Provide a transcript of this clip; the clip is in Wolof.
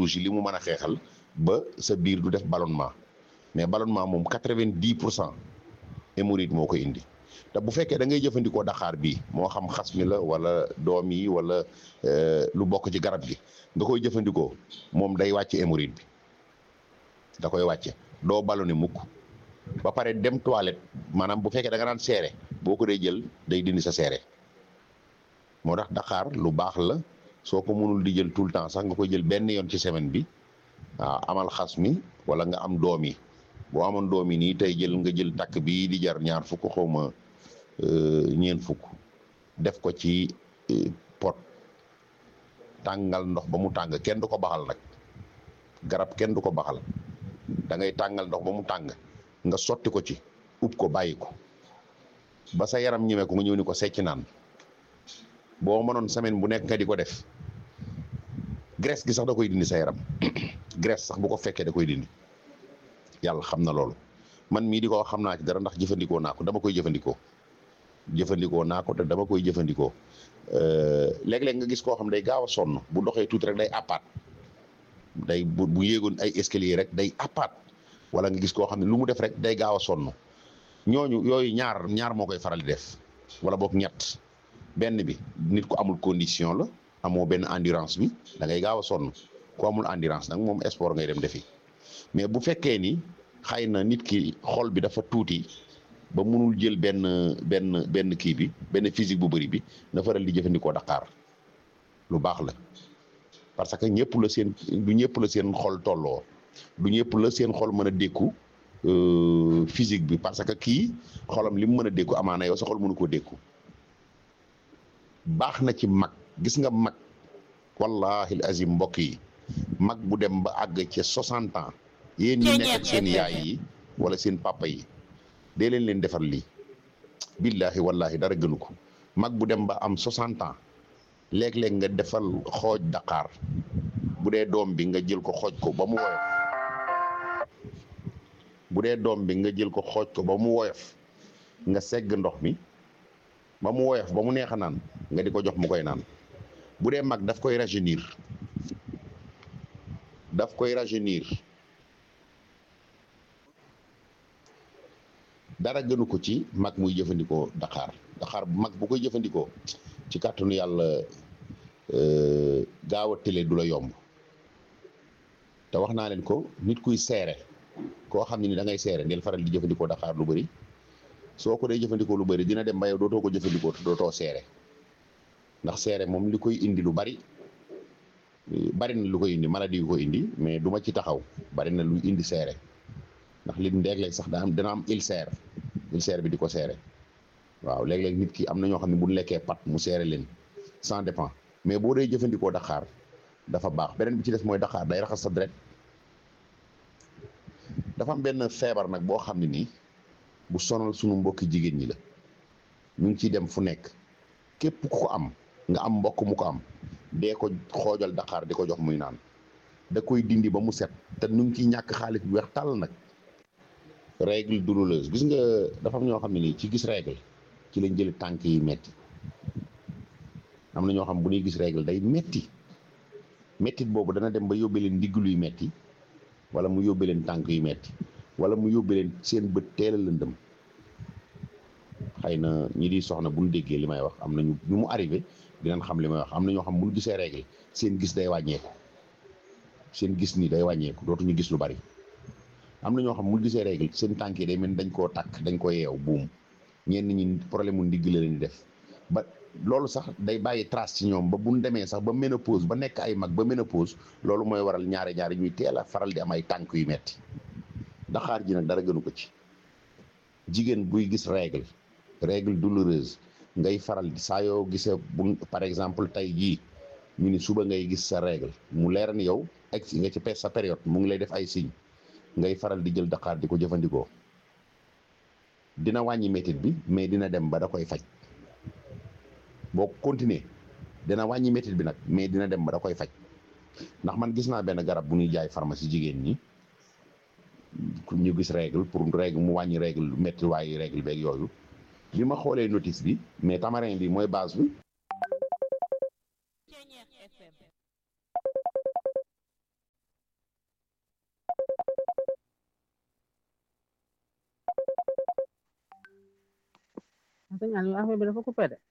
rouge yi li mu mën a xeexal ba sa biir du def ballonnement mais ballonnement moom quatre-vingt-dix pour cent hémorroïde moo koy indi te bu fekkee da ngay jëfandikoo daxaar bii moo xam xas mi la wala doom yi wala lu bokk ci garab gi nga koy jëfandikoo moom day wàcce hémorroïde bi da koy wàcce doo ballonné mukk ba pare dem toilette maanaam bu fekkee da nga daan seere boo ko dee jël day dindi sa seere moo tax daxaar lu baax la soo ko mënul di jël tout le temps sax nga koy jël benn yoon ci semaine bi waaw amal xas mi wala nga am doom yi boo amoon doom yi nii tey jël nga jël takk bii di jar ñaar fukk xawma ñeent fukk def ko ci pot tàngal ndox ba mu tàng kenn du ko baxal nag garab kenn du ko baxal da ngay tàngal ndox ba mu tàng nga sotti ko ci ub ko bàyyi ko ba sa yaram ñemee ko nga ñëw ni ko secc naan boo mënoon semaine bu nekk nga di ko def graisse gi sax da koy dindi sa yaram graisse sax bu ko fekkee da koy dindi yàlla xam na loolu man mii di ko xam naa ci dara ndax jëfandikoo naa ko dama koy jëfandikoo jëfandikoo naa ko te dama koy jëfandikoo léeg-léeg nga gis koo xam day gaaw a sonn bu doxee tuuti rek day appaat day bu bu yéegoon ay escalier rek day appaat wala nga gis koo xam ne lu mu def rek day gaaw a sonn ñooñu yooyu ñaar ñaar moo koy faral di def wala boog ñett benn bi nit ku amul condition la amoo benn endurance bi da ngay gaaw a sonn ku amul endurance nag moom sport ngay dem defi mais bu fekkee ni xëy na nit ki xol bi dafa tuuti ba munul jël benn benn benn kii bi benn physique bu bëri bi na faral di jëfandikoo Dakar lu baax la parce que ñëpp la seen du ñëpp la seen xol tolloo du ñëpp la seen xol mën a dékku physique bi parce que kii xolam li mu mën a dékku amaana yow sa xol mënu koo dékku baax na ci mag gis nga mag wallahi azim mbokk yi mag bu dem ba àgg ci soixante ans yéen ñi nekk ak seen yaay yi wala seen papa yi dee leen leen defar lii billahi wallahi dara gënu ko mag bu dem ba am soixante ans léeg-léeg nga defal xooj Dakar bu dee doom bi nga jël ko xooj ko ba mu woyof bu dee doom bi nga jël ko xooj ko ba mu woyof nga segg ndox mi ba mu woyof ba mu neex a naan nga di ko jox mu koy naan bu dee mag daf koy rajeunir daf koy rajeunir dara gënu ko ci mag muy jëfandikoo Dakar Dakar mag bu koy jëfandikoo ci kàttanu yàlla gaaw a télé du la yomb te wax naa leen ko nit kuy seere koo xam ne ni da ngay seere ngeen faral di jëfandikoo Dakar lu bëri soo ko dee jëfandikoo lu bëri dina dem ba yow dootoo ko jëfandikoo te dootoo seere ndax seere moom li koy indi lu bari bari na lu koy indi maladie yu koy indi mais du ma ci taxaw bari na luy indi seere ndax li léeg-léeg sax daa am dina am ulcère ulcère bi di ko seere waaw léeg-léeg nit ki am na ñoo xam ne bu ñu lekkee pat mu seere leen sans dépend mais boo dee jëfandikoo Dakar dafa baax beneen bi ci des mooy Dakar day raxas sa deret dafa am benn feebar nag boo xam ne nii bu sonal sunu mbokki jigéen ñi la ñu ngi ciy dem fu nekk képp ku ko am nga am mbokk mu ko am dee ko xoojal Dakar di ko jox muy naan da koy dindi ba mu set te nu ngi ciy ñàkk xaalis bu weex tàll nag règle douloureuse gis nga dafa am ñoo xam ne nii ci gis règle ci lañ jëli tànk yi metti am na ñoo xam bu ñuy gis règle day metti mettit boobu dana dem ba yóbbee leen ndigg luy metti wala mu yóbbee leen tànk yu metti wala mu yóbbee leen seen bët teel a lëndëm xëy na ñi di soxna bu ñu déggee li may wax am na ñu ñu mu arrivé dinañ xam li may wax am na ñoo xam bu ñu gisee règle seen gis day wàññeeku seen gis ni day wàññeeku dootuñu gis lu bari am na ñoo xam bu ñu gisee règle seen tànk yi day mel dañ koo takk dañ ko yeew buum ñenn ñi problème mu ndigg la leen di def ba loolu sax day bàyyi trace ci ñoom ba bu ñu demee sax ba ménopause ba nekk ay mag ba ménopause loolu mooy waral ñaari ñaari ñuy teel a faral di am ay tànk yu metti daxaar ji nag dara gënu ko ci jigéen buy gis règle règle douloureuse ngay faral di saa yoo gisee bu par exemple tey jii ñu ni suba ngay gis sa règle mu leer ni yow egg si nga ci sa période mu ngi lay def ay signe ngay faral di jël daxaar di ko jëfandikoo dina wàññi métit bi mais dina dem ba da koy faj boo continuer dina wàññi métit bi nag mais dina dem ba da koy faj ndax man gis naa benn garab bu ñuy jaay pharmacie jigéen ñi ñu gis règle pour règle mu wàññi règle métti waaye règle beeg yooyu bi ma xoolee notice bi mais tamarin bi mooy base bi sëñ Aliou affaire bi dafa coupé de